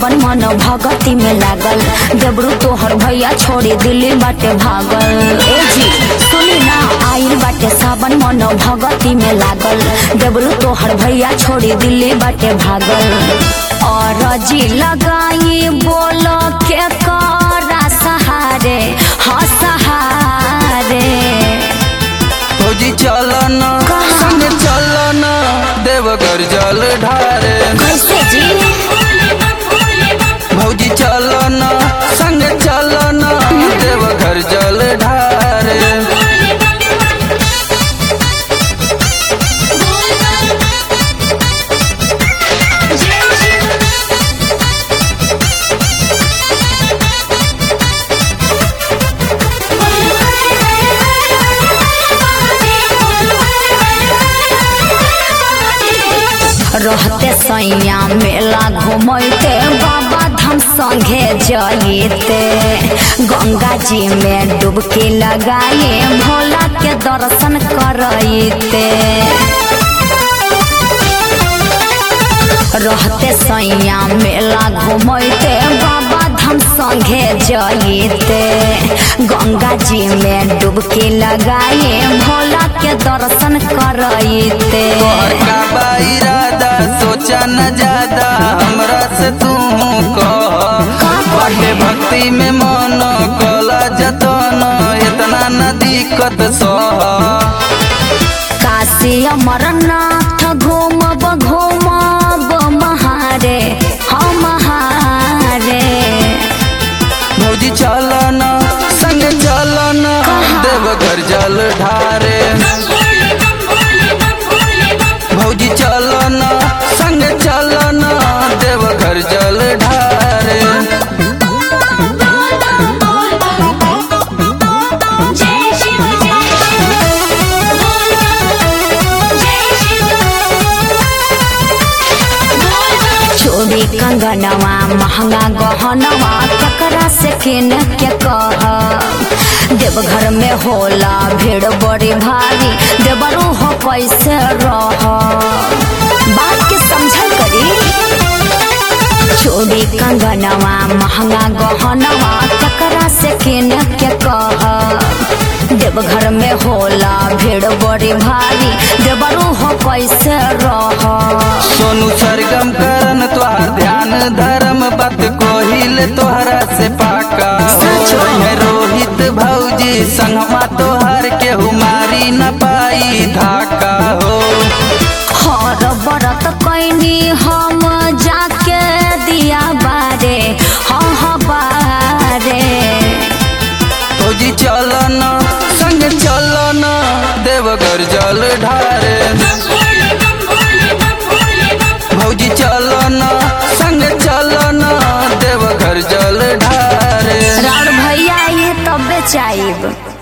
सावन मन भगती में लागल देबरू तोहर भैया छोड़ी दिल्ली बाटे भागल ए जी सुनी ना आइल बाटे सावन मन भगती में लागल देबरू तोहर भैया छोड़ी दिल्ली बाटे भागल और जी लगाई बोल के करा सहारे हाँ सहारे फौजी चलन संग चलन देवघर जल ढारे कैसे जी भौजी चलन संग चलन देवघर जल ढारे रहते सैया मेला घूमते बाबा धाम संगे जइते गंगा जी में डुबकी लगाए भोला के दर्शन करते रहते सैया मेला घूमते बाबा धाम संगे जइते गंगा जी में डुबकी लगाए भोला के दर्शन करते तोहर का बा इरादा सोचा न ज्यादा हमरा से तू कह बाटे भक्ति में मन कला जतन इतना न दिक्कत सह काशी अमरनाथ घूमब घूमब महारे हम महारे भौजी चलन संग चलन देवघर जल ढारे भौजी चलन संग चलन देवघर जल ढारे चोरी कंगनवा महंगा गहनवा ककरा से किन के कह देवघर में होला भीड़ बड़ी भारी देवरू हो कैसे रह बात के समझल करी चोरी कंगनवा महंगा गहनवा ककरा से किन के कह देवघर में होला भीड़ बड़ी भारी देवरू हो कैसे रह सोनू सरगम करन तोहार ध्यान धर्म बात कोहिल तोहरा से पाका सच में। है रोहित भौजी संगमा तोहार के हुमारी न पाई धाका हो हर बरत कैनी हम जाके दिया बारे हाँ हाँ बारे फौजी चलन संग चलन देवघर जल ढारे भौजी चलन संग चलन देवघर जल ढारे राण भैया ये तब चाइब